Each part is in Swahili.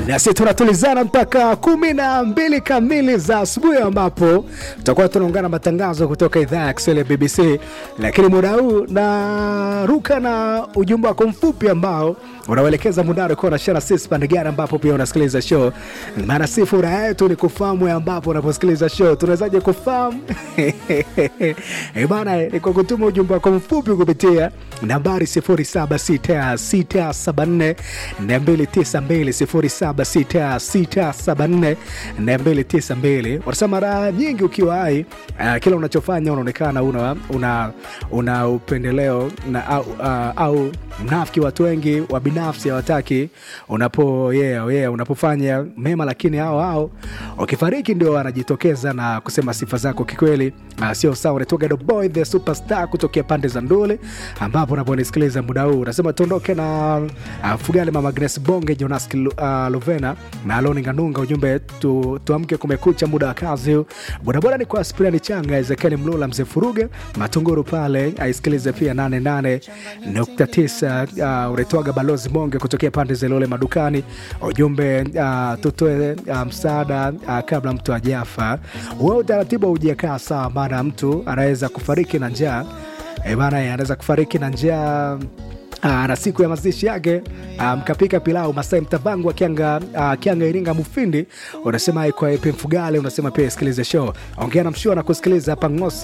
nasi tunatulizana mpaka kumi na mbili kamili za asubuhi ambapo tutakuwa tunaungana matangazo kutoka idhaa ya Kiswahili ya BBC, lakini muda huu naruka na ujumbe wako mfupi ambao unauelekeza mundaro kuwa nashana sisi pande gani ambapo pia unasikiliza show. Maana si furaha yetu ni kufahamu ambapo unaposikiliza show. Tunawezaje kufahamu? Eh bana, ni kwa kutuma ujumbe wako mfupi kupitia nambari 076674 292 076674 wanasema mara nyingi ukiwa hai uh, kila unachofanya unaonekana una, una, una upendeleo na, au, uh, au mnafiki. Watu wengi wa binafsi hawataki unapo yeah, yeah, unapofanya mema, lakini hao hao ukifariki ndio wanajitokeza na kusema sifa zako kikweli. Uh, sio sawa. Unatoka the boy the superstar kutokea pande za Ndule ambapo unaponisikiliza muda huu unasema tuondoke na uh, Fugale mama Grace Bonge Jonas uh, Lovena na Aloni Nganunga. Ujumbe tu, tuamke kumekucha, muda wa kazi. Bodaboda ni kwa Aspirani Changa, Ezekiel Mlula, mzee Furuge Matunguru pale aisikilize pia 88.9 uh, unaitwaga balozi Monge kutokea pande za Ilole madukani. Ujumbe uh, tutoe uh, msaada uh, kabla mtu ajafa. Wewe utaratibu haujakaa sawa, maana mtu anaweza kufariki na njaa e bana, anaweza kufariki na njaa Aa, na siku ya mazishi yake mkapika um, pilau Masai Mtavangu wa Kianga, uh, Kianga Iringa Mufindi, unasema kwa EP Mfugale, unasema pia isikilize show, ongea na mshua na kusikiliza hapa Ngosi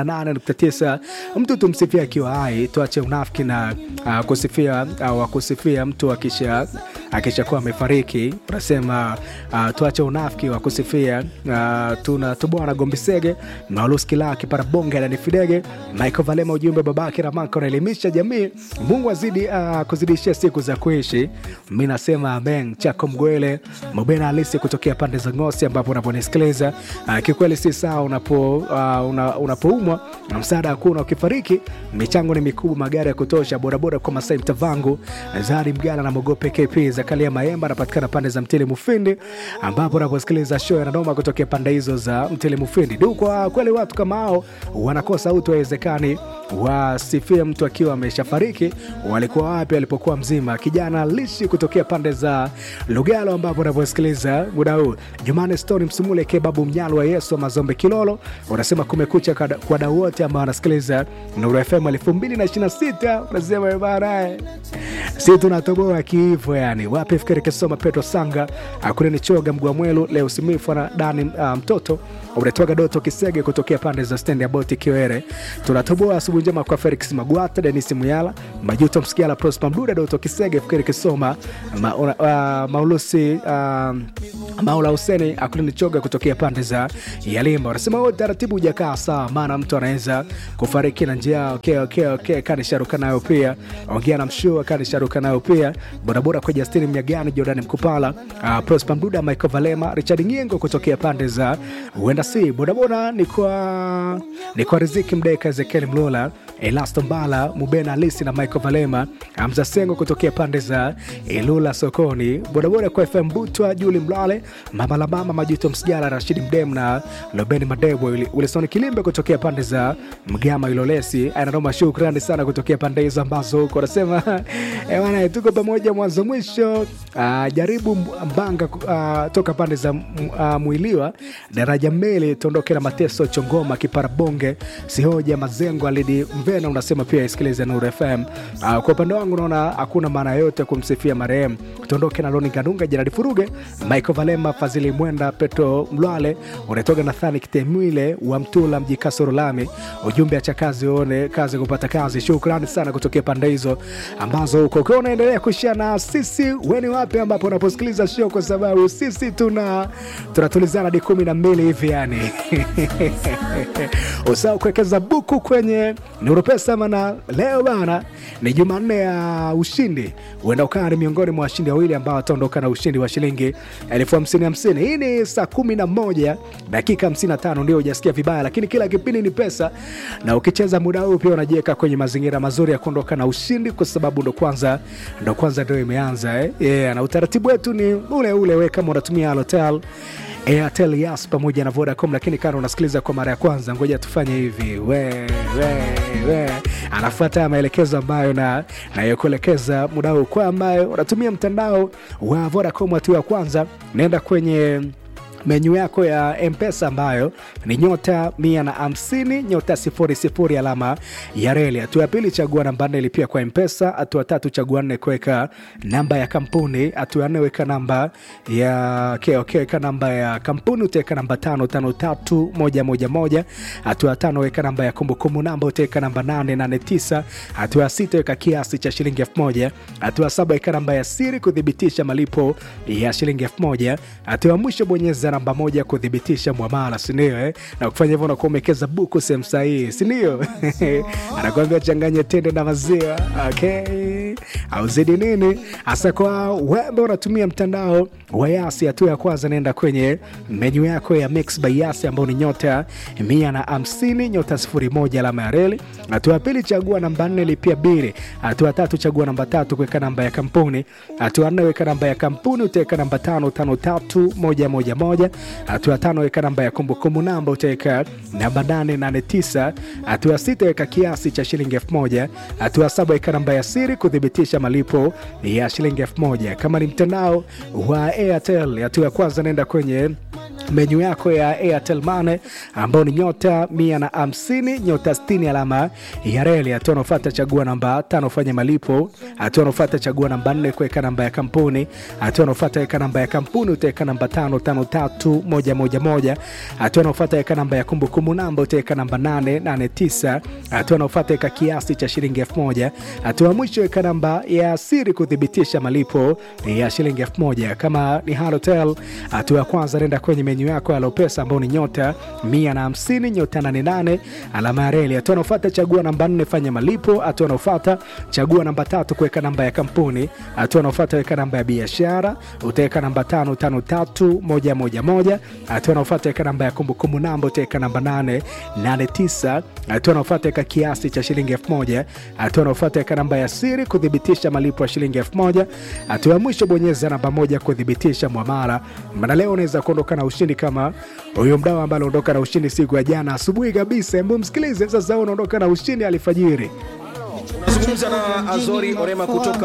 88.9. Mtu tumsifia akiwa hai, tuache unafiki na uh, kusifia uh, kusifia mtu akisha akishakuwa amefariki. Unasema uh, tuache unafiki wa kusifia uh, tuna tubwana Gombisege Mauluskila kipara bonge na nifidege Michael Valema, ujumbe babake Ramaka unaelimisha jamii. Mungu azidi uh, kuzidishia siku za kuishi. Mi nasema amen. Chako Mgwele Mobena halisi kutokea pande za Ngosi ambapo unaponisikiliza uh, kikweli si sawa unapo uh, una, unapoumwa na msaada hakuna, ukifariki michango ni mikubwa, magari ya kutosha, bodaboda kwa Masai Mtavangu Zari Mgala na Mogope KP Zakalia Maemba anapatikana pande za Mtili Mufindi ambapo unaposikiliza show ya Nanoma kutokea pande hizo za Mtili Mufindi. Du, kwa kweli watu kama hao wanakosa utu, haiwezekani wasifie mtu akiwa ameshafariki. Walikuwa wapi alipokuwa mzima? Kijana lishi kutokea pande za Lugalo ambapo unaposikiliza muda huu. Jumane Stone Msumule Kebabu Mnyalo wa Yesu wa Mazombe Kilolo unasema kumekucha kwa wadau wote ambao wanasikiliza Nuru FM 2026 unasema bana, si tunatoboa kiivo yani. Wapi fikiri kisoma Petro Sanga akuleni choga Mgwamwelu leo simifu na Dani uh, mtoto unatoka Doto Kisege kutokea pande za stendi ya boti Kiwere. Tunatoboa asubuhi njema kwa Felix Magwata, Denis Muyala, Majuto Msikiala, Prosper Mduda, Doto Kisege, fikiri kisoma ma, uh, Maulusi uh, Maula Huseni akulini choga kutokea pande za Yalimba. Wanasema wote taratibu hujakaa sawa, maana mtu anaweza kufariki na njia. Okay, okay, okay. Kani sharuka nayo pia ongea na mshua, kani sharuka nayo pia bodaboda kwa Justini Mnyagani, Jordan Mkupala, uh, Prosper Mduda, Michael Valema, Richard Nyengo kutokea pande za huenda si bodaboda ni kwa ni kwa Riziki Mdeka, Ezekiel Mlola, Elasto Mbala, Mubena Alisi na Michael Valema, Hamza Sengo kutokea pande za Ilula sokoni, bodaboda kwa FM Butwa, Juli Mlale, Mama la Mama, Majuto Msijara, Rashidi Mdem na Lobeni Madebo, Wilson Kilimbe kutokea pande za Mgama Ilolesi. Ananoma, shukrani sana kutokea pande hizo ambazo huko anasema ewana, tuko pamoja mwanzo mwisho. Uh, jaribu Mbanga uh, toka pande za uh, Mwiliwa daraja mbele tuondoke na mateso Chongoma kipara bonge sihoja mazengo alidi Mvena unasema pia isikilize Nuru FM. Uh, kwa upande wangu naona hakuna maana yote kumsifia marehemu. Tuondoke na Loni Kanunga, Jeradi Furuge, Michael Valema, Fazili Mwenda, Petro Mlwale, unatoka Nathani Kitemwile wa Mtula mji Kasoro Lami. Ujumbe acha kazi uone kazi kupata kazi. Shukrani sana kutokea pande hizo ambazo huko ukiwa unaendelea kushia na sisi, weni wapi ambapo unaposikiliza show, kwa sababu sisi tuna tunatulizana hadi kumi na mbili hivi yani usahau kuwekeza buku kwenye Nuru Pesa, maana leo bana ni Jumanne ya ushindi. Huenda ukawa ni miongoni mwa washindi wawili ambao wataondoka na ushindi wa shilingi elfu hamsini hamsini. Hii ni saa kumi na moja dakika hamsini na tano ndio hujasikia vibaya, lakini kila kipindi ni pesa, na ukicheza muda huu pia unajiweka kwenye mazingira mazuri ya kuondoka na ushindi, kwa sababu ndo kwanza ndo kwanza ndio imeanza eh? Yeah, na utaratibu wetu ni ule ule. We kama unatumia Halotel Airtel, Yas pamoja na Vodacom. Lakini kana unasikiliza kwa mara ya kwanza, ngoja tufanye hivi we, we, we. Anafuata maelekezo ambayo na nayokuelekeza muda huu kwa ambayo unatumia mtandao wa Vodacom. Hatua ya kwanza, naenda kwenye menyu yako ya mpesa ambayo ni nyota mia na hamsini nyota sifuri sifuri alama ya reli. Hatua ya pili chagua namba nne lipia kwa mpesa. Hatua tatu chagua nne kuweka namba ya kampuni. Hatua ya nne weka namba ya okay, okay, weka namba ya kampuni utaweka namba tano tano tatu moja moja moja. Hatua ya tano weka namba ya kumbukumbu namba utaweka namba nane nane tisa. Hatua ya sita weka kiasi cha shilingi elfu moja. Hatua ya saba weka namba ya siri kuthibitisha malipo ya shilingi elfu moja. Hatua ya mwisho bonyeza namba moja kuthibitisha mwamala, sindio eh? Na kufanya hivyo unakuwa umewekeza buku sehemu sahihi, sindio? Anakuambia changanya tende na maziwa, okay? au zidi nini hasa kwa wembe unatumia mtandao wa Yasi. Hatua ya kwanza naenda kwenye menyu yako ya Mix by Yasi ambao ni nyota mia na hamsini nyota sifuri moja alama ya reli. Hatua ya pili chagua namba nne lipia bili. Hatua ya tatu chagua namba tatu kuweka namba ya kampuni. Hatua ya nne weka namba ya kampuni utaweka namba tano tano tatu moja moja moja. Hatua ya tano weka namba ya kumbukumbu namba utaweka namba nane nane tisa. Hatua ya sita weka kiasi cha shilingi elfu moja. Hatua ya saba weka namba ya siri kuthibitisha malipo ya shilingi elfu moja. Kama ni mtandao wa Airtel, hatua ya kwanza naenda kwenye menyu yako ya Airtel Money ambao ni nyota mia na hamsini nyota sitini alama ya reli. Hatua unaofuata chagua namba tano fanya malipo. Hatua unaofuata chagua namba nne kuweka namba ya kampuni. Hatua unaofuata weka namba ya kampuni utaweka namba tano tano tatu moja moja moja. Hatua unaofuata weka namba ya kumbukumbu namba utaweka namba nane nane tisa. Hatua unaofuata weka kiasi cha shilingi elfu moja. Hatua ya mwisho weka namba ya siri kuthibitisha malipo ya shilingi elfu moja. Kama ni Halotel, hatua ya kwanza nenda kwenye menyu yako ya Lopesa ambao ni nyota mia na hamsini nyota nane nane alama ya reli. Hatua unaofuata chagua namba nne fanya malipo. Hatua unaofuata chagua namba tatu kuweka namba ya kampuni. Hatua unaofuata weka namba ya biashara utaweka namba tano tano tatu moja moja moja. Hatua unaofuata weka namba ya kumbukumbu namba utaweka namba nane nane tisa. Hatua unaofuata weka kiasi cha shilingi elfu moja. Hatua unaofuata weka namba ya siri kuthibitisha malipo ya shilingi elfu moja. Hatua ya mwisho bonyeza namba moja kuthibitisha mwamala. Maana leo unaweza kuondoka na ushindi kama huyo mdau ambaye aliondoka na ushindi siku ya jana asubuhi kabisa. Hebu msikilize sasa, unaondoka na ushindi alfajiri. Unazungumza na Azori Orema kutoka